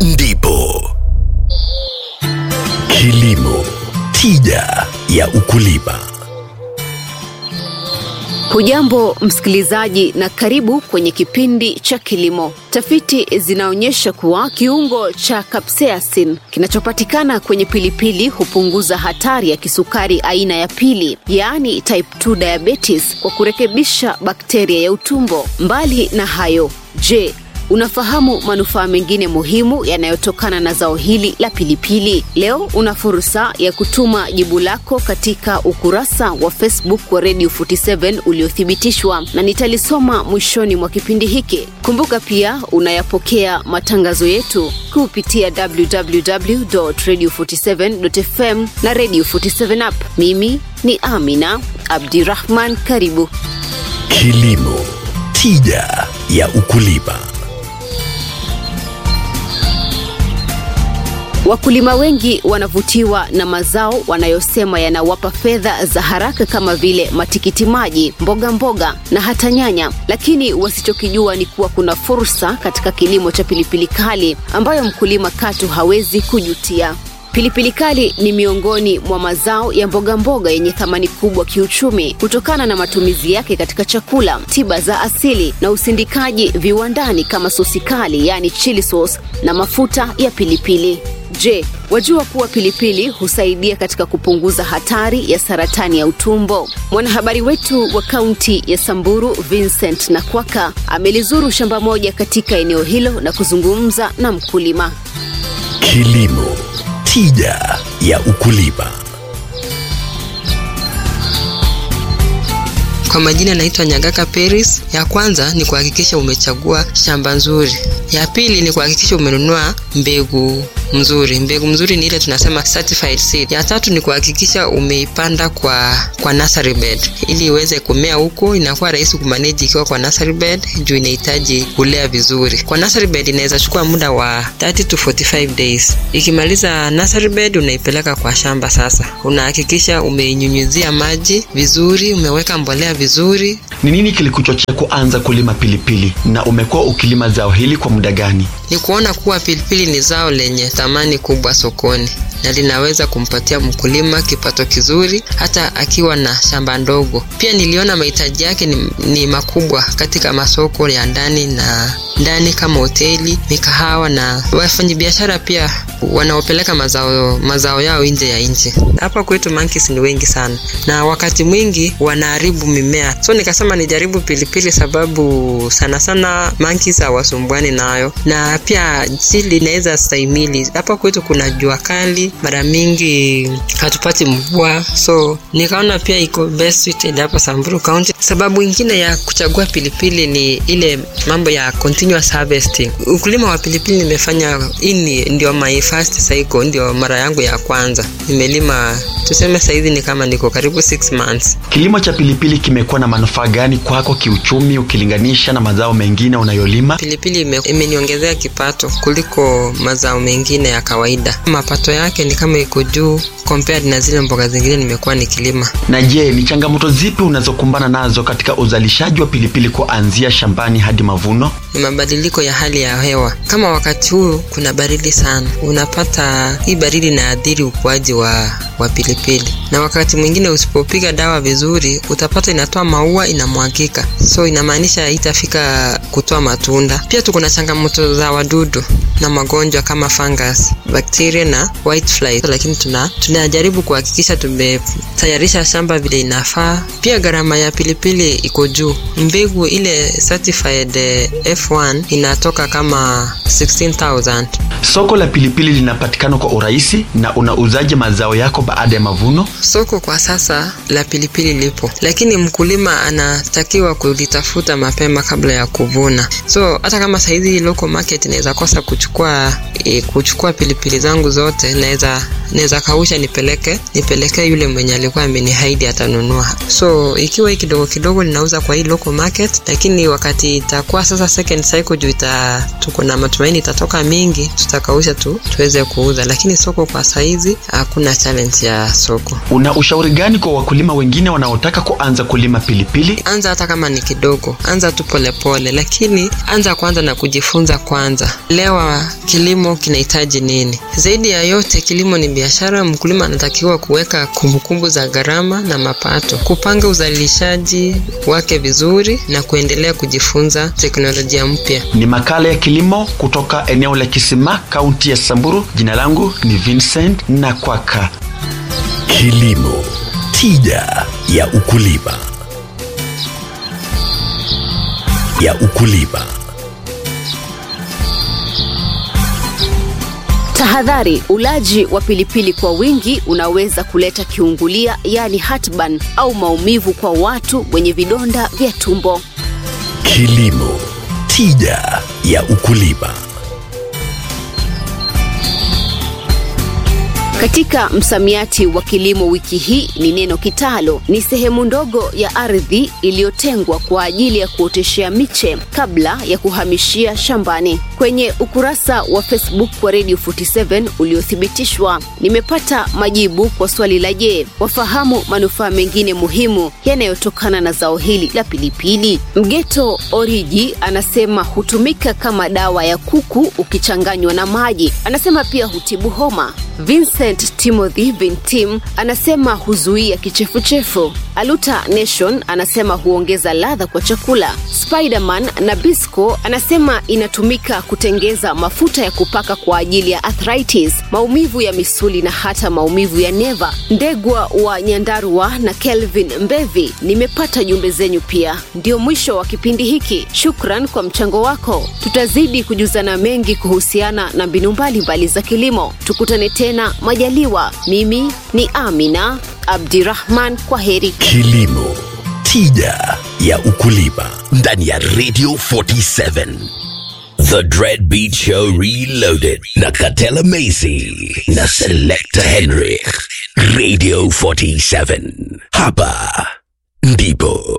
ndipo kilimo tija ya ukulima Hujambo msikilizaji, na karibu kwenye kipindi cha kilimo. Tafiti zinaonyesha kuwa kiungo cha capsaicin kinachopatikana kwenye pilipili hupunguza hatari ya kisukari aina ya pili, yaani type 2 diabetes, kwa kurekebisha bakteria ya utumbo. Mbali na hayo, je, Unafahamu manufaa mengine muhimu yanayotokana na zao hili la pilipili? Leo una fursa ya kutuma jibu lako katika ukurasa wa Facebook wa Radio 47 uliothibitishwa na nitalisoma mwishoni mwa kipindi hiki. Kumbuka pia unayapokea matangazo yetu kupitia www.radio47.fm na Radio 47 app. Mimi ni Amina Abdirahman, karibu. kilimo tija ya ukulima Wakulima wengi wanavutiwa na mazao wanayosema yanawapa fedha za haraka kama vile matikiti maji, mboga mboga na hata nyanya, lakini wasichokijua ni kuwa kuna fursa katika kilimo cha pilipili kali ambayo mkulima katu hawezi kujutia. Pilipili kali ni miongoni mwa mazao ya mboga mboga yenye thamani kubwa kiuchumi kutokana na matumizi yake katika chakula, tiba za asili na usindikaji viwandani kama sosi kali, yaani chili sauce na mafuta ya pilipili. Je, wajua kuwa pilipili husaidia katika kupunguza hatari ya saratani ya utumbo? Mwanahabari wetu wa kaunti ya Samburu Vincent Nakwaka amelizuru shamba moja katika eneo hilo na kuzungumza na mkulima. kilimo tija ya ukulima Kwa majina naitwa Nyagaka Peris. Ya kwanza ni kuhakikisha umechagua shamba nzuri. Ya pili ni kuhakikisha umenunua mbegu mzuri. Mbegu mzuri ni ile tunasema certified seed. Ya tatu ni kuhakikisha umeipanda kwa kwa nursery bed ili iweze kumea huko. Inakuwa rahisi kumanage ikiwa kwa nursery bed juu inahitaji kulea vizuri. Kwa nursery bed inaweza chukua muda wa 30 to 45 days. Ikimaliza nursery bed unaipeleka kwa shamba sasa. Unahakikisha umeinyunyizia maji vizuri, umeweka mbolea vizuri, Ni nini kilikuchochea kuanza kulima pilipili na umekuwa ukilima zao hili kwa muda gani? ni kuona kuwa pilipili ni zao lenye thamani kubwa sokoni na linaweza kumpatia mkulima kipato kizuri hata akiwa na shamba ndogo. Pia niliona mahitaji yake ni, ni makubwa katika masoko ya ndani na ndani kama hoteli, mikahawa na wafanyabiashara pia wanaopeleka mazao, mazao yao nje ya nchi. Hapa kwetu monkeys ni wengi sana na wakati mwingi wanaharibu mimea, so nikasema nijaribu pilipili sababu sana sana monkeys hawasumbuani nayo na pia sili inaweza stahimili. Hapa kwetu kuna jua kali, mara mingi hatupati mvua, so nikaona pia iko best suited hapa Samburu County. Sababu ingine ya kuchagua pilipili ni ile mambo ya continuous harvesting. Ukulima wa pilipili nimefanya, hii ni- ndio my first cycle, ndio mara yangu ya kwanza nimelima. Tuseme saizi ni kama niko karibu 6 months. Kilimo cha pilipili kimekuwa na manufaa gani kwako kiuchumi ukilinganisha na mazao mengine unayolima? Pilipili ime- imeniongezea kipato kuliko mazao mengine ya kawaida. Mapato yake ni kama iko juu compared na zile mboga zingine nimekuwa nikilima. Na je, ni changamoto zipi unazokumbana nazo katika uzalishaji wa pilipili kuanzia shambani hadi mavuno? Ni mabadiliko ya hali ya hewa. Kama wakati huu kuna baridi sana, unapata hii baridi inaathiri ukuaji wa wa pilipili, na wakati mwingine usipopiga dawa vizuri, utapata inatoa maua inamwagika, so inamaanisha haitafika kutoa matunda. Pia tuko na changamoto za wadudu na magonjwa kama fungus, bakteria na whitefly, lakini tuna tunajaribu kuhakikisha tumetayarisha shamba vile inafaa. Pia gharama ya pilipili iko juu. Mbegu ile certified eh, F1 inatoka kama 16000 Soko la pilipili linapatikana kwa urahisi na unauzaje mazao yako baada ya mavuno? Soko kwa sasa la pilipili lipo, lakini mkulima anatakiwa kulitafuta mapema kabla ya kuvuna. So hata kama saizi local market inaweza kosa kuchukua e, kuchukua pilipili zangu zote, naweza naweza naweza kausha nipeleke nipelekee yule mwenye alikuwa amenihaidi atanunua so ikiwa hii kidogo kidogo ninauza kwa hii local market lakini wakati itakuwa sasa second cycle juu ita tuko na matumaini itatoka mingi tutakausha tu tuweze kuuza lakini soko kwa saizi hakuna challenge ya soko Una ushauri gani kwa wakulima wengine wanaotaka kuanza kulima pilipili? anza hata kama ni kidogo anza tu polepole lakini anza kwanza na kujifunza kwanza lewa kilimo kinahitaji nini zaidi ya yote kilimo ni biashara mkulima anatakiwa kuweka kumbukumbu za gharama na mapato kupanga uzalishaji wake vizuri na kuendelea kujifunza teknolojia mpya Ni makala ya kilimo kutoka eneo la Kisima, kaunti ya Samburu. Jina langu ni Vincent Nakwaka. Kilimo, tija ya ukulima. Ya ukulima. Tahadhari, ulaji wa pilipili kwa wingi unaweza kuleta kiungulia, yaani heartburn au maumivu kwa watu wenye vidonda vya tumbo. Kilimo, tija ya ukulima. Katika msamiati wa kilimo wiki hii ni neno kitalo. Ni sehemu ndogo ya ardhi iliyotengwa kwa ajili ya kuoteshea miche kabla ya kuhamishia shambani. Kwenye ukurasa wa Facebook wa Radio 47 uliothibitishwa, nimepata majibu kwa swali la je, wafahamu manufaa mengine muhimu yanayotokana na zao hili la pilipili? Mgeto Oriji anasema hutumika kama dawa ya kuku ukichanganywa na maji. Anasema pia hutibu homa. Vincent Timothy Vintim anasema huzuia kichefuchefu. Aluta Nation anasema huongeza ladha kwa chakula. Spiderman na Bisco anasema inatumika kutengeza mafuta ya kupaka kwa ajili ya arthritis, maumivu ya misuli na hata maumivu ya neva. Ndegwa wa Nyandarua na Kelvin Mbevi, nimepata jumbe zenyu pia. Ndio mwisho wa kipindi hiki. Shukran kwa mchango wako. Tutazidi kujuzana mengi kuhusiana na mbinu mbalimbali za kilimo. Tukutane tena majaliwa. Mimi ni Amina Abdirahman, kwa heri. Kilimo, tija ya ukulima. Ndani ya Radio 47. The Dread Beat Show Reloaded na Katela Macy na Selector Henrik. Radio 47. Hapa ndipo